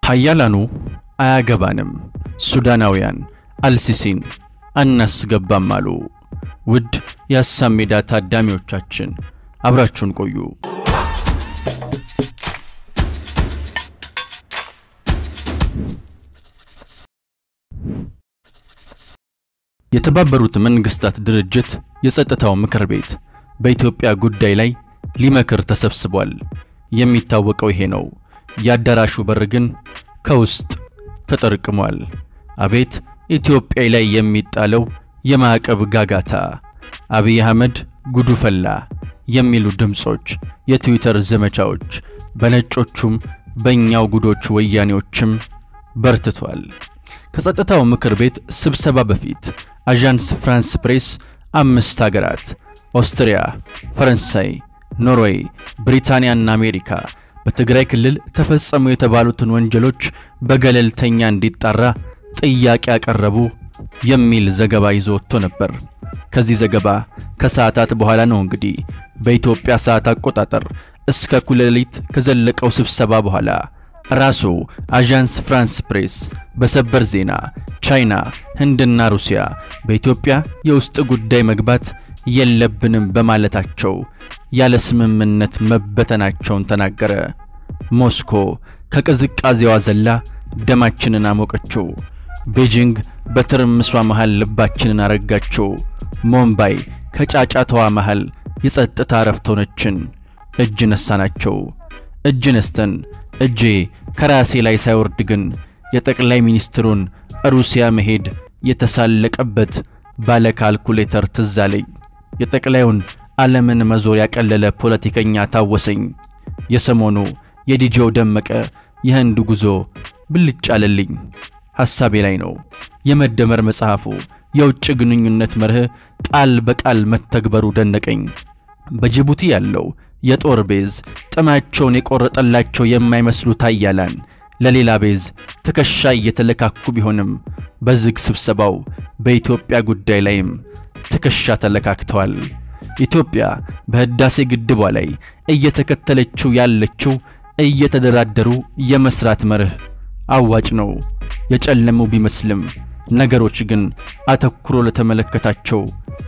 ሀያላኑ አያገባንም፣ ሱዳናውያን አልሲሲን አናስገባም አሉ። ውድ የሀሳብ ሜዳ ታዳሚዎቻችን አብራችሁን ቆዩ። የተባበሩት መንግስታት ድርጅት የጸጥታው ምክር ቤት በኢትዮጵያ ጉዳይ ላይ ሊመክር ተሰብስቧል። የሚታወቀው ይሄ ነው። የአዳራሹ በር ግን ከውስጥ ተጠርቅሟል። አቤት ኢትዮጵያ ላይ የሚጣለው የማዕቀብ ጋጋታ! አብይ አህመድ ጉዱ ፈላ የሚሉ ድምጾች፣ የትዊተር ዘመቻዎች በነጮቹም በእኛው ጉዶች ወያኔዎችም በርትቷል። ከጸጥታው ምክር ቤት ስብሰባ በፊት አዣንስ ፍራንስ ፕሬስ አምስት ሀገራት ኦስትሪያ፣ ፈረንሳይ፣ ኖርዌይ፣ ብሪታንያና አሜሪካ በትግራይ ክልል ተፈጸሙ የተባሉትን ወንጀሎች በገለልተኛ እንዲጣራ ጥያቄ ያቀረቡ የሚል ዘገባ ይዞ ወጥቶ ነበር። ከዚህ ዘገባ ከሰዓታት በኋላ ነው እንግዲህ በኢትዮጵያ ሰዓት አቆጣጠር እስከ እኩለ ሌሊት ከዘለቀው ስብሰባ በኋላ ራሱ አዣንስ ፍራንስ ፕሬስ በሰበር ዜና ቻይና፣ ህንድና ሩሲያ በኢትዮጵያ የውስጥ ጉዳይ መግባት የለብንም በማለታቸው ያለ ስምምነት መበተናቸውን ተናገረ። ሞስኮ ከቅዝቃዜዋ ዘላ ደማችንን አሞቀችው። ቤጂንግ በትርምሷ መሃል ልባችንን አረጋችው። ሞምባይ ከጫጫታዋ መሃል የጸጥታ እረፍት ሆነችን። እጅ ነሳናቸው። እጅ ነስተን እጄ ከራሴ ላይ ሳይወርድ ግን የጠቅላይ ሚኒስትሩን ሩሲያ መሄድ የተሳለቀበት ባለ ካልኩሌተር ትዝ አለኝ። የጠቅላዩን ዓለምን መዞር ያቀለለ ፖለቲከኛ ታወሰኝ። የሰሞኑ የዲጄው ደመቀ የህንድ ጉዞ ብልጭ አለልኝ። ሐሳቤ ላይ ነው። የመደመር መጽሐፉ የውጭ ግንኙነት መርህ ቃል በቃል መተግበሩ ደነቀኝ። በጅቡቲ ያለው የጦር ቤዝ ጥማቸውን የቆረጠላቸው የማይመስሉ ታያላን ለሌላ ቤዝ ትከሻ እየተለካኩ ቢሆንም በዝግ ስብሰባው በኢትዮጵያ ጉዳይ ላይም ትከሻ ተለካክተዋል። ኢትዮጵያ በህዳሴ ግድቧ ላይ እየተከተለችው ያለችው እየተደራደሩ የመስራት መርህ አዋጭ ነው። የጨለሙ ቢመስልም ነገሮች ግን አተኩሮ ለተመለከታቸው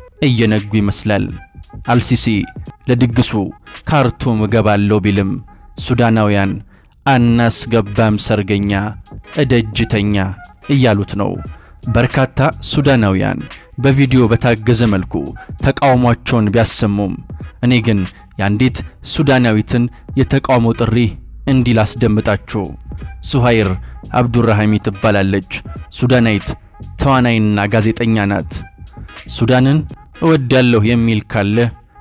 እየነጉ ይመስላል። አልሲሲ ለድግሱ ካርቱም እገባለሁ ቢልም ሱዳናውያን አናስገባም ሰርገኛ እደጅተኛ እያሉት ነው። በርካታ ሱዳናውያን በቪዲዮ በታገዘ መልኩ ተቃውሟቸውን ቢያሰሙም እኔ ግን የአንዲት ሱዳናዊትን የተቃውሞ ጥሪ እንዲህ ላስደምጣችሁ። ሱሃይር አብዱራሂሚ ትባላለች። ሱዳናዊት ተዋናይና ጋዜጠኛ ናት። ሱዳንን እወዳለሁ የሚል ካለ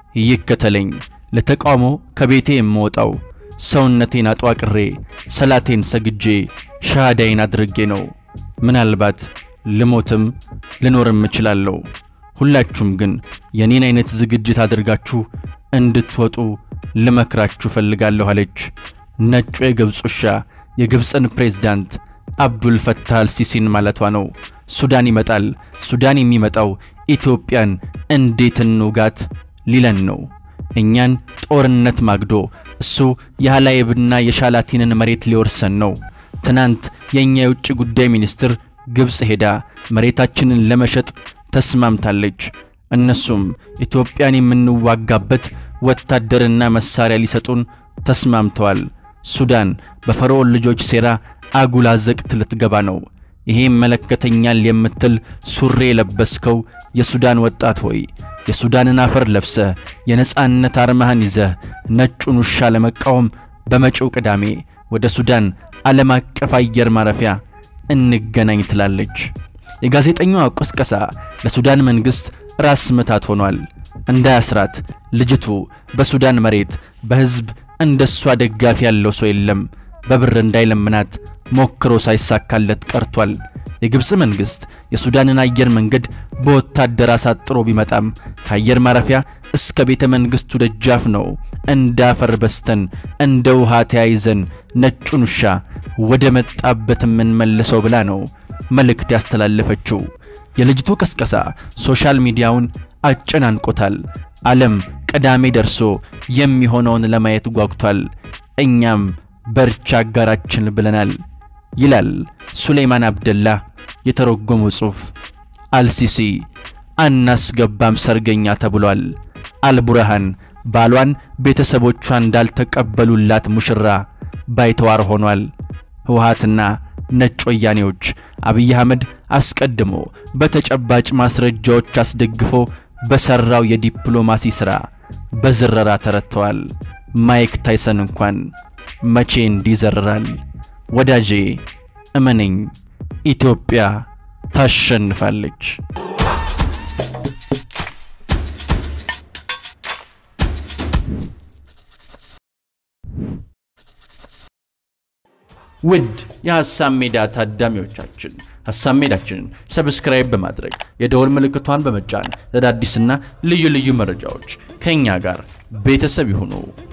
ይከተለኝ። ለተቃውሞ ከቤቴ የምወጣው ሰውነቴን አጧቅሬ ሰላቴን ሰግጄ ሻሃዳይን አድርጌ ነው። ምናልባት ልሞትም ልኖርም እችላለሁ። ሁላችሁም ግን የኔን አይነት ዝግጅት አድርጋችሁ እንድትወጡ ልመክራችሁ ፈልጋለሁ አለች። ነጩ የግብፅ ውሻ የግብፅን ፕሬዝዳንት አብዱል ፈታህ አልሲሲን ማለቷ ነው። ሱዳን ይመጣል። ሱዳን የሚመጣው ኢትዮጵያን እንዴት እንውጋት ሊለን ነው። እኛን ጦርነት ማግዶ እሱ የሃላይብና የሻላቲንን መሬት ሊወርሰን ነው። ትናንት የእኛ የውጭ ጉዳይ ሚኒስትር ግብፅ ሄዳ መሬታችንን ለመሸጥ ተስማምታለች። እነሱም ኢትዮጵያን የምንዋጋበት ወታደርና መሳሪያ ሊሰጡን ተስማምተዋል። ሱዳን በፈርዖን ልጆች ሴራ አጉላ ዘቅት ልትገባ ነው። ይሄ ይመለከተኛል የምትል ሱሪ የለበስከው የሱዳን ወጣት ሆይ የሱዳንን አፈር ለብሰህ የነጻነት አርማህን ይዘህ ነጩን ውሻ ለመቃወም በመጪው ቅዳሜ ወደ ሱዳን ዓለም አቀፍ አየር ማረፊያ እንገናኝ ትላለች። የጋዜጠኛዋ ቅስቀሳ ለሱዳን መንግሥት ራስ ምታት ሆኗል። እንዳያስራት ልጅቱ በሱዳን መሬት በሕዝብ እንደሷ ደጋፊ ያለው ሰው የለም። በብር እንዳይለምናት ሞክሮ ሳይሳካለት ቀርቷል። የግብፅ መንግሥት የሱዳንን አየር መንገድ በወታደር አሳጥሮ ቢመጣም ከአየር ማረፊያ እስከ ቤተ መንግሥቱ ደጃፍ ነው እንዳፈር በስተን እንደ ውሃ ተያይዘን ነጩን ውሻ ወደ መጣበት የምንመልሰው ብላ ነው መልእክት ያስተላለፈችው። የልጅቱ ቀስቀሳ ሶሻል ሚዲያውን አጨናንቆታል። ዓለም ቅዳሜ ደርሶ የሚሆነውን ለማየት ጓጉቷል። እኛም በርቻ አጋራችን ብለናል። ይላል ሱሌይማን አብደላ የተረጎመው ጽሑፍ። አልሲሲ አናስገባም ሰርገኛ ተብሏል። አልቡርሃን ባሏን ቤተሰቦቿ እንዳልተቀበሉላት ሙሽራ ባይተዋር ሆኗል። ህወሓትና ነጭ ወያኔዎች አብይ አህመድ አስቀድሞ በተጨባጭ ማስረጃዎች አስደግፎ በሰራው የዲፕሎማሲ ሥራ በዝረራ ተረድተዋል። ማይክ ታይሰን እንኳን መቼ እንዲዘርራል? ወዳጄ እመነኝ፣ ኢትዮጵያ ታሸንፋለች። ውድ የሐሳብ ሜዳ ታዳሚዎቻችን ሐሳብ ሜዳችንን ሰብስክራይብ በማድረግ የደወል ምልክቷን በመጫን ለአዳዲስና ልዩ ልዩ መረጃዎች ከእኛ ጋር ቤተሰብ ይሁኑ።